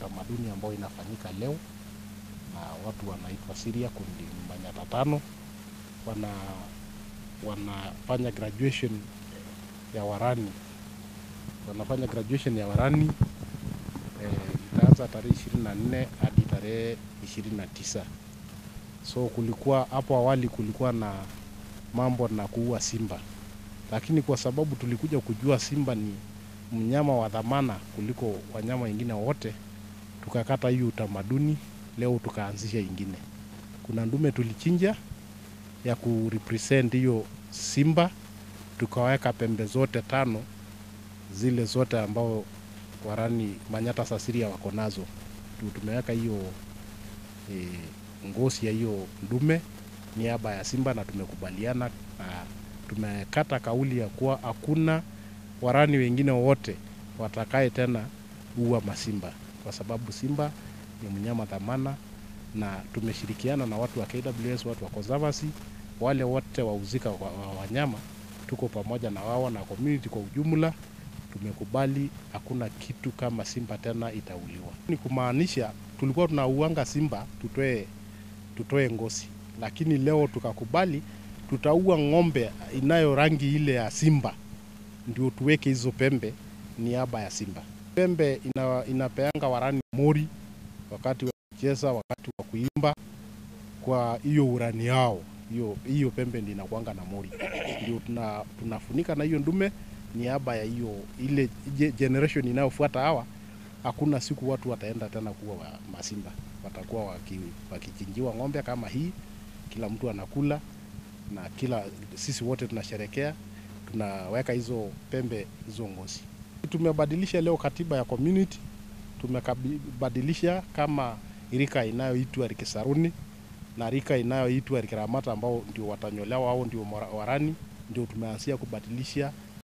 utamaduni ambayo inafanyika leo na watu wanaitwa Siria, kundi Manyata tano wana wanafanya graduation ya Warani, wanafanya graduation ya Warani eh, itaanza tarehe ishirini na nne hadi tarehe ishirini na tisa. So kulikuwa hapo awali kulikuwa na mambo na kuua simba, lakini kwa sababu tulikuja kujua simba ni mnyama wa dhamana kuliko wanyama wengine wote, tukakata hiyo utamaduni. Leo tukaanzisha ingine. Kuna ndume tulichinja ya kurepresent hiyo simba, tukaweka pembe zote tano zile zote ambao Warani Manyata Sasiria wako nazo, Tu- tumeweka hiyo e, ngozi ya hiyo ndume niaba ya simba, na tumekubaliana na tumekata kauli ya kuwa hakuna Warani wengine wote watakaye tena ua masimba, kwa sababu simba ni mnyama dhamana, na tumeshirikiana na watu wa KWS, watu wa conservancy, wale wote wahusika wa, wa wanyama, tuko pamoja na wao na community kwa ujumla. Tumekubali hakuna kitu kama simba tena itauliwa. Ni kumaanisha tulikuwa tunauanga simba tutoe tutoe ngozi, lakini leo tukakubali tutaua ng'ombe inayo rangi ile ya simba ndio tuweke hizo pembe niaba ya simba. Pembe ina, inapeanga Warani mori wakati wa kucheza, wakati wa kuimba, kwa hiyo urani yao. Hiyo hiyo pembe ndio inakuanga na mori, ndio tuna, tunafunika na hiyo ndume niaba ya hiyo ile je- generation inayofuata. Hawa hakuna siku watu wataenda tena kuwa wa masimba, watakuwa waki, wakichinjiwa ng'ombe kama hii, kila mtu anakula na kila sisi wote tunasherekea tunaweka hizo pembe hizo ngozi. Tumebadilisha leo katiba ya community, tumebadilisha kama rika inayoitwa Rikisaruni na rika inayoitwa Rikiramata ambao ndio watanyolewa au ndio mora- Warani, ndio tumeanzia kubadilisha